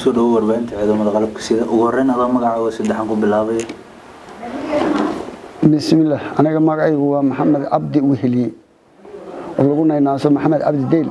kusoo dhawo warbaahinta ciidamada qalabka sida ugu horeyn adoo magacaaga saddexan ku bilaabaya bismillaah aniga magacaygu waa maxamed cabdi weheliye oo lagu naynaaso maxamed cabdi deyl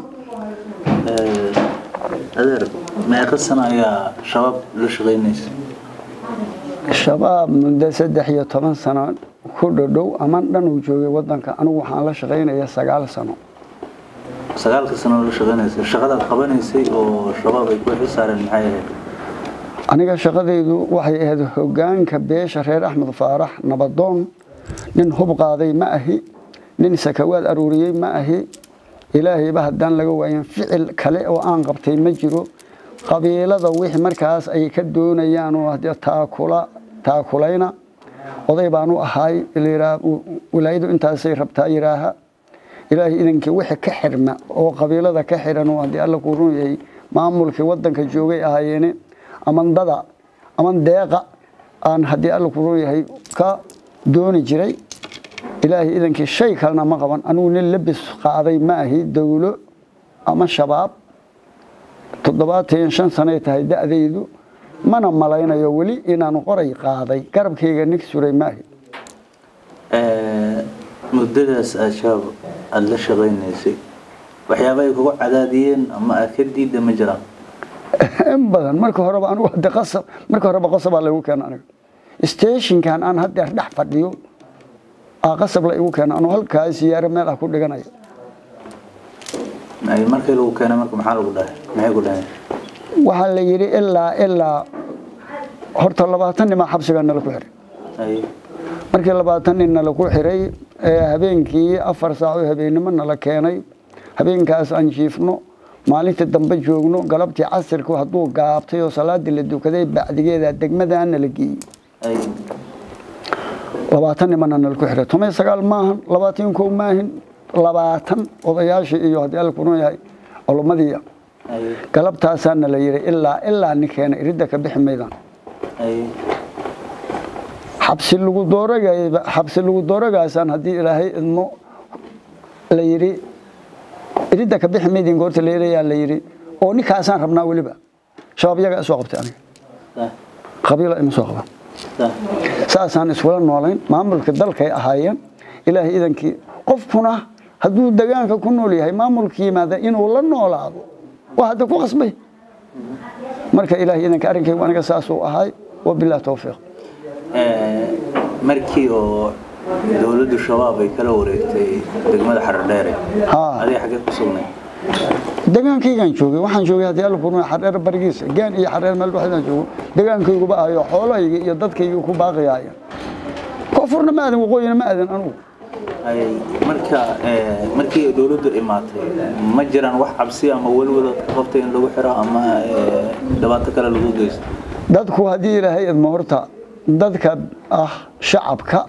adeer meeqa sano ayaa shabaab la shaqaynaysa shabaab muddo saddex iyo toban sano ku dhodhow ama dhan uu joogay wadanka anigu waxaan la shaqaynaya sagaal sano sagaalka sano la shaqaynaysa shaqadaad qabanaysay oo shabaab ay ku xisaareen maxay ahayd aniga shaqadaydu waxay ahayd hogaanka beesha reer axmed faarax nabadoon nin hub qaaday ma ahi nin sakawaad aruuriyey ma ahi ilaahayba haddaan laga waayan ficil kale oo aan qabtay ma jiro qabiilada wixii markaas ay ka doonayaan oo haddii taakula taakulayna oday baan u ahaay wilaayadu intaasay rabtaa yidhaaha ilaahay idankii wixii ka xidhma oo qabiilada ka xidhan oo haddii alla kuu run yahay maamulkii wadanka joogay ahaayeene amandada aman deeqa aan haddii alla kuu run yahay ka dooni jiray ilaahay idankii shay kalena ma qaban anigu nin labis qaaday ma ahi dowlo ama shabaab toddobaatan shan sanay tahay da'daydu mana malaynayo weli inaan qoray qaaday garabkayga nig suray ma ahi muddadaas aad shabaab aada la shaqaynaysay waxyaaba ay kugu cadaadiyeen ama aad ka diidda ma jiraan in badan marka horeba anigu hadde qasab marka horeba qasabaa laygu keena aniga stationkan aan haddeer dhex fadhiyo aa qasab la igu keena anuu halkaa siyaaro meel ah ku dhiganaya markii lagu keenay marka maxaa lagu dhahay maxay ku dhahay waxaa la yidhi ilaa ilaa horta labaatan nimaa xabsigaa nala ku xiray markii labaatan nin nala ku xiray habeenkii afar saaco habeennimo nala keenay habeenkaas aan jiifno maalintii dambe joogno galabtii casirku hadduu gaabtay oo salaadii la dukaday bacdigeeda degmadaana la geeyey labaatan nimana nala ku xiray toban sagaal maahan labaatan kow maahin labaatan odayaashii iyo haddii alla kunoo yahay culumadii galabtaasaana la yidhi ilaa ilaa ninkeena iridda ka bixi maydaan xabsi lagu dooragay xabsi lagu dooragaasaan haddii ilaahay idmo la yidhi iridda ka bixi maydin goorta la yidhayaa la yidhi oo ninkaasaan rabnaa weliba shabaab yaga soo qabtay aniga qabiila ima soo qaban saasaan iskula noolayn maamulka dalkay ahaayeen ilaahay idankii qofkuna hadduu degaanka ku nool yahay maamulka yimaada inuu la noolaado waa hadda ku qasbay marka ilaahay idanka arrinkaygu aniga saasuu ahay wabilah towfiiq markii oo dowladdu shabaab ay kala wareegtay degmada xaradheere adiga xaggee ku sugnay degaankaygaan joogay waxaan joogay haddii alla kurma xardheer barigiisa gaan iyo xardheer meel dhexdaan joogo degaankayguba ahayo xoolahayga iyo dadkayga ku baaqayaaya koonfurna ma aadan waqooyina ma aadan anugu marka markii dowladdu imaatay ma jiraan wax cabsi ama welwada ka qabtay in lagu xiro ama dhibaato kale lagu geysto dadku haddii ilaahay idmo horta dadka ah shacabka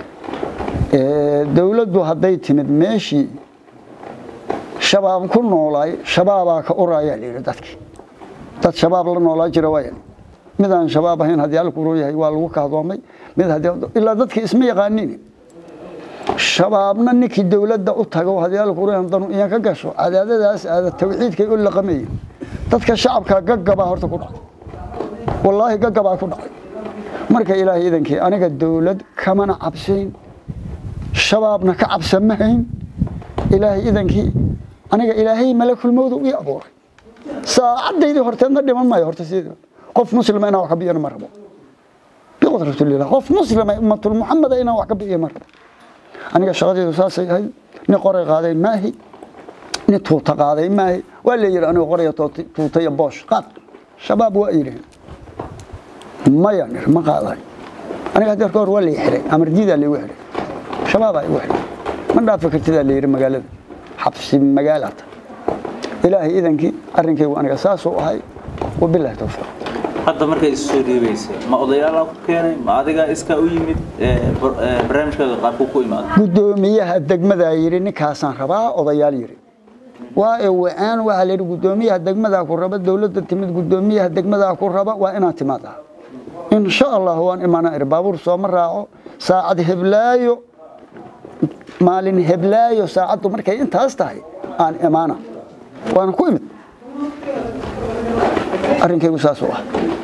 dowladdu hadday timid meeshii shabaab ku noolaay shabaabaa ka uraayaa layidhi dadkii dad shabaab la noolaa jira waaya midaan shabaab ahayn haddii alku roo yahay waa lagu kahdoomay mid haddii ilaa dadkii isma yaqaanin shabaabna ninkii dowladda u tago haddii alku roo danu iyan ka gasho cadaadadaas aada tawxiidkay u laqamaya dadka shacabka gaggabaa horta ku dhacay wallaahi gaggabaa ku dhacay marka ilaahay idankii aniga dowlad kamana cabsayn shabaabna ka cabsamahayn ilaahay idankii aniga ilaahay malakulmowda ii abuuray saacadaydii horteedna dhiman maayo horta sidii qof muslima inaan wax ka biyana ma rabo biqudratillah qof muslima ummatul muxamada inaan wax ka biyo ma rabo aniga shaqadaydu saasay ahayd nin qoray qaaday maahi nin tuuta qaaday maahi waa la yidhi aniga qoraya tuuta iyo boosh qaad shabaab waa yidhaheen maya nir ma qaaday aniga hadeer ka hor waa lay xiray amardiidaa laygu xiray shabaabaa igu xiray ma dhaafi kartidaa la yidhi magaalada xabsi magaalata ilaahay idankii arrinkaygu aniga saasuu ahay wabilahi towfiiq hadda markay isu soo dhiibaysay ma odayaalaa ku keenay ma adigaa iskaa u yimid barnaamijkaaga qaabku ku imaada guddoomiyaha degmadaa yidhi ninkaasaan rabaa odayaal yidhi waa ee wa-aan waxaa la yidhi guddoomiyaha degmadaa ku raba dowladda timid guddoomiyaha degmadaa ku raba waa inaad timaadaa in sha allah waan imaanaa ir baabuur sooma raaco saacad heblaayo maalin heblaayo saacaddu markay intaas tahay aan imaana waana ku imid arrinkaygu saasuu ah